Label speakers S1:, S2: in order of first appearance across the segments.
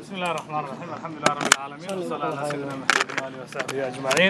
S1: بسم الله الرحمن الرحيم الحمد لله رب العالمين والصلاة على سيدنا محمد وآله وصحبه أجمعين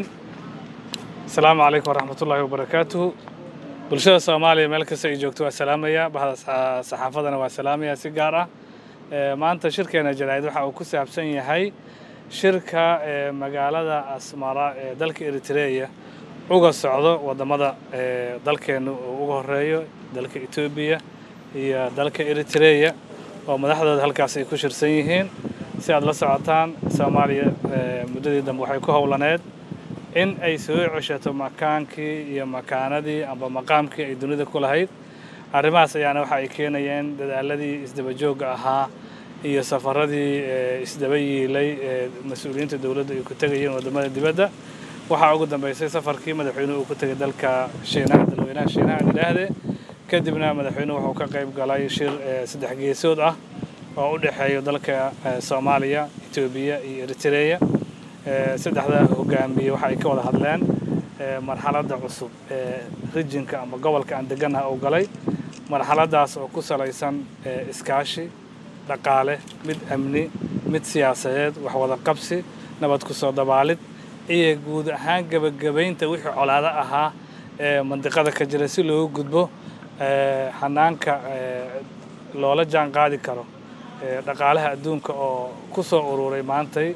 S1: السلام عليكم ورحمة الله وبركاته bulshada soomaaliya meel kasta ay joogto waa salaamaya bahda saxaafadana waa salaamaya si gaar ah maanta shirkeena jaraa'id waxa uu ku saabsan yahay shirka magaalada asmara ee dalka eritreya uga socdo wadamada dalkeenu uu uga horeeyo dalka etoobiya iyo dalka eritreya oo madaxdooda halkaas ay ku shirsan yihiin si aad la socotaan soomaaliya muddadii dambe waxay ku howlaneed in ay soo ceshato makaankii iyo makaanadii amba maqaamkii ay dunida ku lahayd arrimahaas ayaana waxa ay keenayeen dadaaladii isdaba joogga ahaa iyo safaradii isdaba yiilay ee mas-uuliyiinta dowladda ay ku tegayeen waddamada dibadda waxaa ugu dambeysay safarkii madaxweynuhu uu ku tegay dalka shiinaha dalweynaha shiinaha idhaahde kadibna madaxweynuhu wuxuu ka qayb galay shir saddex geesood ah oo u dhexeeya dalka soomaaliya etoobiya iyo eritreya saddexda hogaamiye waxa ay ka wada hadleen marxaladda cusub ee rijinka ama gobolka aan deganaha uu galay marxaladdaas oo ku salaysan iskaashi dhaqaale mid amni mid siyaasadeed wax wada qabsi nabad ku soo dabaalid iyo guud ahaan gebagabaynta wixii colaado ahaa ee mandiqada ka jira si loogu gudbo xanaanka loola jaan qaadi karo dhaqaalaha adduunka oo ku soo ururay maantay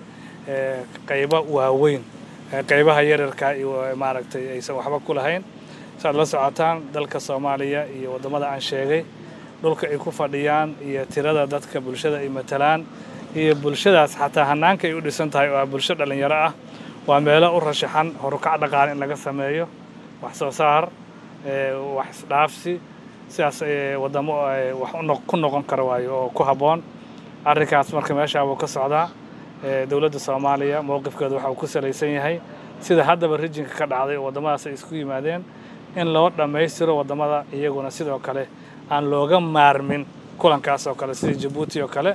S1: qaybo waaweyn qaybaha yararka iyo maaragtay aysan waxba ku lahayn saaad la socotaan dalka soomaaliya iyo waddamada aan sheegay dhulka ay ku fadhiyaan iyo tirada dadka bulshada ay matalaan iyo bulshadaas xataa hanaanka ay u dhisan tahay oo ah bulsho dhallinyaro ah waa meelo u rashaxan horukac dhaqaale in laga sameeyo wax soo saar wax isdhaafsi sidaas waddamo wax ku noqon kara waayo oo ku habboon arrinkaas marka meeshaa wuu ka socdaa dowladda soomaaliya mowqifkeedu waxa uu ku salaysan yahay sida haddaba rijinka ka dhacday oo waddamadaas ay isku yimaadeen in loo dhammaystiro waddamada iyaguna sidoo kale aan looga maarmin kulankaas oo kale sida jabuuti oo kale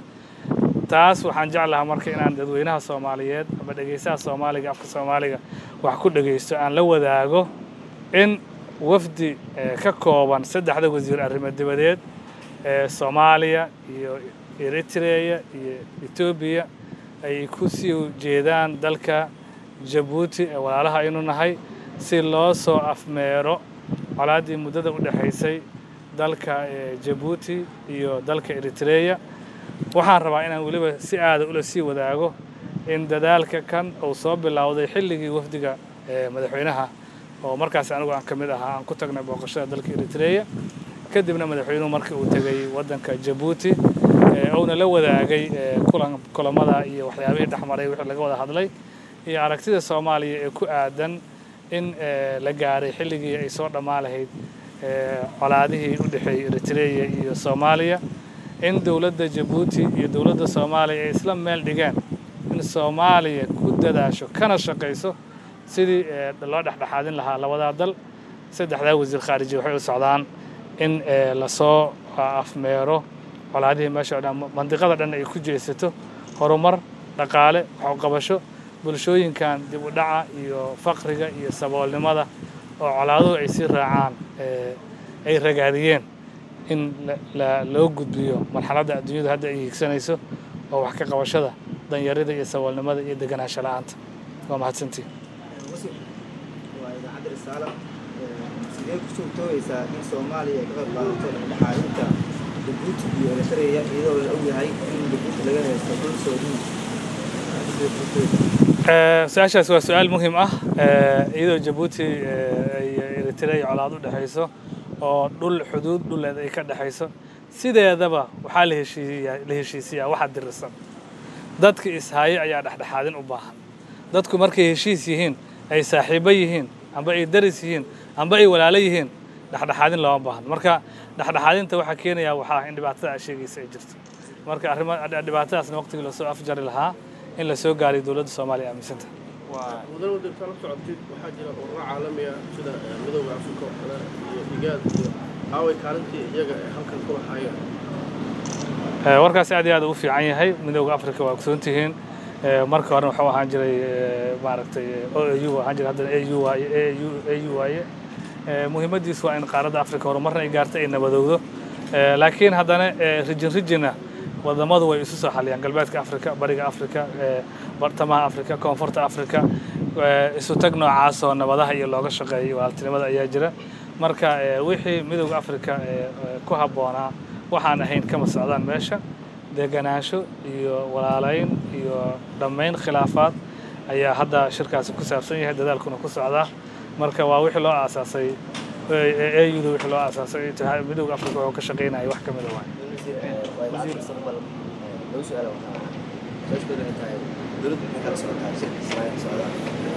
S1: taas waxaan jeclahaa marka inaan dadweynaha soomaaliyeed ama dhegeystaha soomaaliga afka soomaaliga wax ku dhegeysto aan la wadaago in wafdi ka kooban saddexda wasiir arrimo dibadeed ee soomaaliya iyo eritreya iyo etoobiya ay ku sii jeedaan dalka jabuuti ee walaalaha aynu nahay si loo soo afmeero colaaddii muddada u dhexaysay dalka jabuuti iyo dalka eritreya waxaan rabaa inaan weliba si aada ula sii wadaago in dadaalka kan uu soo bilowday xilligii wafdiga madaxweynaha oo markaas anigu aan ka mid ahaa aan ku tagnay booqashada dalka eritreya kadibna madaxweynuhu markii uu tegay waddanka jabuuti uuna la wadaagay kulan kulamada iyo waxyaabihii dhexmaray wixii laga wada hadlay iyo aragtida soomaaliya ee ku aadan in la gaaray xilligii ay soo dhammaan lahayd colaadihii u dhexeeyey eritreya iyo soomaaliya in dowladda jabuuti iyo dowladda soomaaliya ay isla meel dhigeen in soomaaliya ku dadaasho kana shaqayso sidii loo dhexdhexaadin lahaa labadaa dal saddexdaa wasiir khaariji waxay u socdaan in lasoo afmeero colaadihii meesha o dhan mandiqada dhan ay ku jeesato horumar dhaqaale waxuqabasho bulshooyinkan dib u dhaca iyo faqriga iyo saboolnimada oo colaaduhu ay sii raacaan ay ragaadiyeen in loo gudbiyo marxaladda adduunyadu hadda ay hiigsanayso oo wax ka qabashada danyarida iyo saboolnimada iyo deganaansho la-aanta waa mahadsantiin
S2: sidee ku suurtoogaysaa in soomaaliya ay ka qayb qaadato dhexdhexaadinta jabuuti iyo eritreya iyadoo la ogyahay in jabuuti laga haysto dhul soodina
S1: su-aashaas waa su-aal muhiim ah iyadoo jabuuti iyo eritreya colaad u dhexayso oo dhul xuduud dhuleed ay ka dhexayso sideedaba waxaa la heshiiyaa la heshiisiyaa waxa dirirsan dadka ishaaye ayaa dhexdhexaadin u baahan dadku markay heshiis yihiin ay saaxiibo yihiin amba ay daris yihiin amba ay walaalo yihiin dhexdhexaadin looma baahan marka dhexdhexaadinta waxaa keenayaa waxaa in dhibaatada aa sheegaysa ay jirto marka arrima dhibaatadaasna waqtigii lasoo afjari lahaa in lasoo gaariyo dowladda soomaaliya aaminsanta
S3: mudan waddanka la socotid waxaa jira ururo caalami ah sida midooda afrika oo kale iyo igaad iyo aaway kaalintii iyaga ee halkan ku lahaayeen
S1: warkaas aad iyo aad u fiican yahay midooda afrika waa ogsoon tihiin marka hore wuxuu ahaan jiray maaragtay o au ahaan jiray haddana au waaye au waaye muhiimaddiisu waa in qaaradda afrika horumarna ay gaarto ay nabadowdo laakiin haddana rijin rijina wadamadu way isu soo xaliyaan galbeedka afrika bariga afrika bartamaha afrika koonfurta afrika isu tag noocaas oo nabadaha iyo looga shaqeeyo walaaltinimada ayaa jira marka wixii midowda afrika ku habboonaa waxaan ahayn kama socdaan meesha deganaansho iyo walaalayn iyo dhammayn khilaafaad ayaa hadda shirkaasi ku saabsan yahay dadaalkuna ku socdaa marka waa wixii loo aasaasay auda wixii loo aasaasay midowda afrika wuxuu ka shaqaynaya wax ka mida waay
S2: dowladda maxay kala socotaa shirka ismaaciil socdaa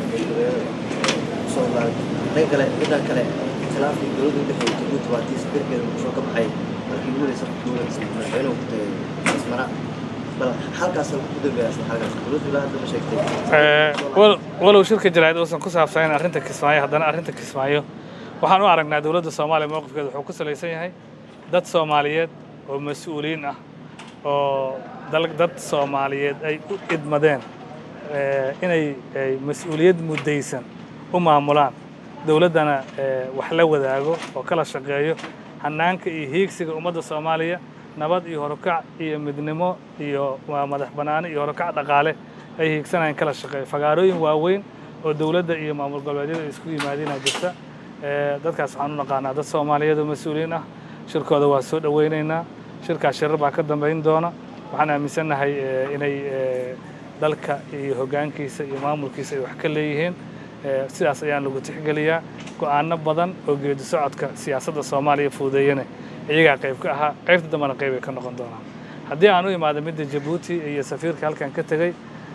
S2: soo dhan kale dhanka kale khilaafkii dowladda udhexeeyay jabuuti waa tii sbirkeeda muqdisho ka baxay markii ugu horeysa dowladda madaxweynuhu ku tagay asmara bal halkaas ku dambeeya asla halkaas dowladdu ilaa hadda ma sheegtay
S1: walow shirka jaraa'id uusan ku saabsanayn arrinta kismaayo haddana arrinta kismaayo waxaan u aragnaa dowladda soomaaliya mowqifkeeda wuxuu ku salaysan yahay dad soomaaliyeed oo mas-uuliyiin ah oo dad soomaaliyeed ay u idmadeen inay mas-uuliyad muddaysan u maamulaan dowladdana wax la wadaago oo kala shaqeeyo hannaanka iyo hiigsiga ummadda soomaaliya nabad iyo horukac iyo midnimo iyo madax bannaani iyo horukac dhaqaale ay hiigsanayaan kala shaqeeyo fagaarooyin waaweyn oo dowladda iyo maamul goboleedyada ay isku yimaadiinaa jirta dadkaas waxaan u naqaanaa dad soomaaliyeed oo mas-uuliyiin ah shirkooda waa soo dhowaynaynaa shirkaas shirar baa ka dambayn doona waxaan aaminsannahay inay dalka iyo hoggaankiisa iyo maamulkiisa ay wax ka leeyihiin sidaas ayaan lagu tixgeliyaa go'aano badan oo geedi socodka siyaasadda soomaaliya fuudeeyane iyagaa qayb ka ahaa qaybta dambena qayb ay ka noqon doonaan haddii aan u imaado midda jabuuti iyo safiirka halkan ka tegey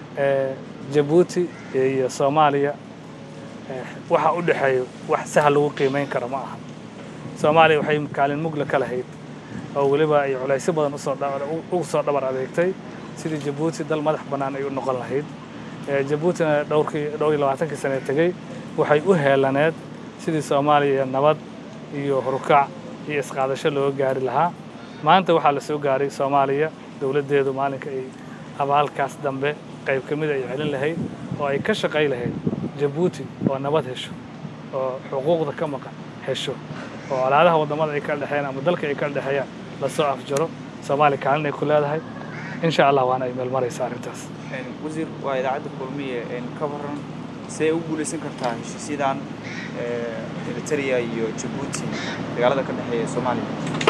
S1: jabuuti iyo soomaaliya waxa u dhexeeyo wax sahal lagu qiimayn karo ma aha soomaaliya waxay kaalin mugla ka lahayd oo weliba ay culaysyo badan ugu soo dhabar adeegtay sidii jabuuti dal madax bannaan ay u noqon lahayd jabuutina dhowrkii dhowr iyo labaatankii sane tegey waxay u heelaneed sidii soomaaliya nabad iyo horukac iyo isqaadasho looga gaari lahaa maanta waxaa la soo gaaray soomaaliya dowladdeedu maalinka ay abaalkaas dambe qayb ka mida ay celin lahayd oo ay ka shaqay lahayd jabuuti oo nabad hesho oo xuquuqda ka maqan hesho oo colaadaha waddamada ay kala dhexeeyaan ama dalka ay kala dhexeeyaan lasoo afjaro soomaaliya kaalin ay ku leedahay insha allah waana ay meel maraysa arrintaas
S4: wasiir waa idaacadda kulmiye ka waran see u guulaysan kartaa heshiisyadan eritrea iyo jabuuti dagaalada ka dhexeeya soomaaliya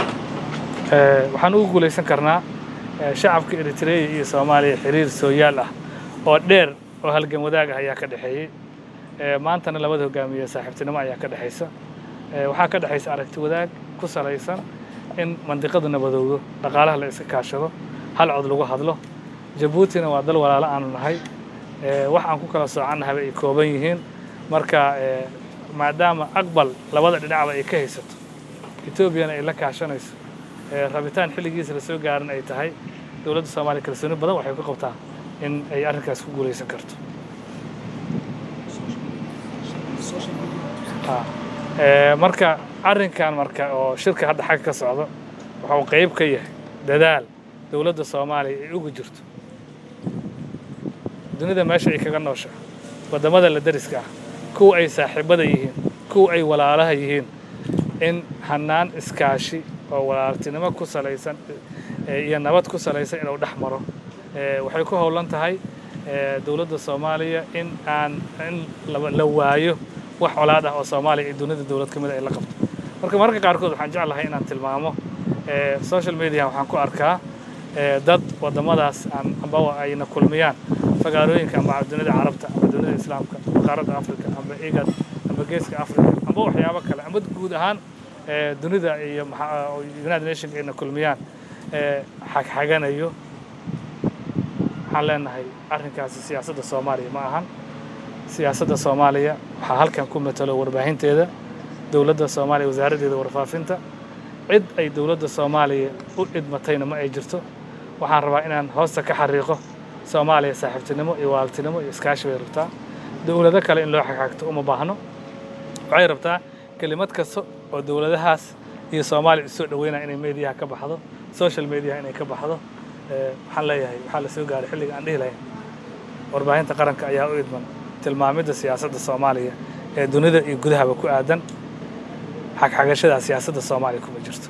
S1: waxaan ugu guulaysan karnaa shacabka eritrea iyo soomaaliya xiriir sooyaal ah oo dheer oo halgan wadaag ah ayaa ka dhexeeyey maantana labada hogaamiye saaxiibtinimo ayaa ka dhexaysa waxaa ka dhexaysa aragti wadaag ku salaysan in mandiqadu nabadoodo dhaqaalaha la iska kaashado hal cod lagu hadlo jabuutina waa dal walaalo aanu nahay wax aan ku kala soocannahaba ay kooban yihiin marka maadaama aqbal labada dhinacba ay ka haysato etoobiyana ay la kaashanayso rabitaan xilligiisa la soo gaaran ay tahay dowladda soomaaliya kalsooni badan waxay ku qabtaa in ay arrinkaas ku guulaysan karto marka arrinkan marka oo shirka hadda xagga ka socdo waxuu qayb ka yahay dadaal dowladda soomaaliya ay ugu jirto dunida meesha ay kaga noosha waddamada la dariska ah kuwa ay saaxiibada yihiin kuwa ay walaalaha yihiin in hannaan iskaashi oo walaaltinimo ku salaysan iyo nabad ku salaysan inuu dhex maro waxay ku howlan tahay dowladda soomaaliya in aan in la waayo wax colaad ah oo soomaaliya iyo dunida dowlad ka mida ay la qabto marka mararka qaarkood waxaan jeclahay inaan tilmaamo social media waxaan ku arkaa dad waddamadaas aan amba ayna kulmiyaan fagaarooyinka amba dunida carabta amba dunida islaamka amba qaaradda africa amba igad amba geeska africa amba waxyaabo kale amba guud ahaan dunida iyo united nationka ayna kulmiyaan xagxaganayo waxaan leenahay arrinkaasi siyaasadda soomaaliya ma ahan siyaasadda soomaaliya waxaa halkan ku matalo warbaahinteeda dowladda soomaaliya wasaaraddeeda warfaafinta cid ay dowladda soomaaliya u idmatayna ma ay jirto waxaan rabaa inaan hoosta ka xariiqo soomaaliya saaxiibtinimo iyo walaaltinimo iyo iskaashi bay rabtaa dowlado kale in loo xagxagto uma baahno waxay rabtaa kelimad kasta oo dowladahaas iyo soomaaliya isoo dhaweynaya inay mediyaha ka baxdo social mediaha inay ka baxdo waxaan leeyahay waxaa la soo gaaray xilliga aan dhihi lahayn warbaahinta qaranka ayaa u idman tilmaamidda siyaasadda soomaaliya ee dunida iyo gudahaba ku aadan xagxagashada siyaasadda soomaaliya kuma jirto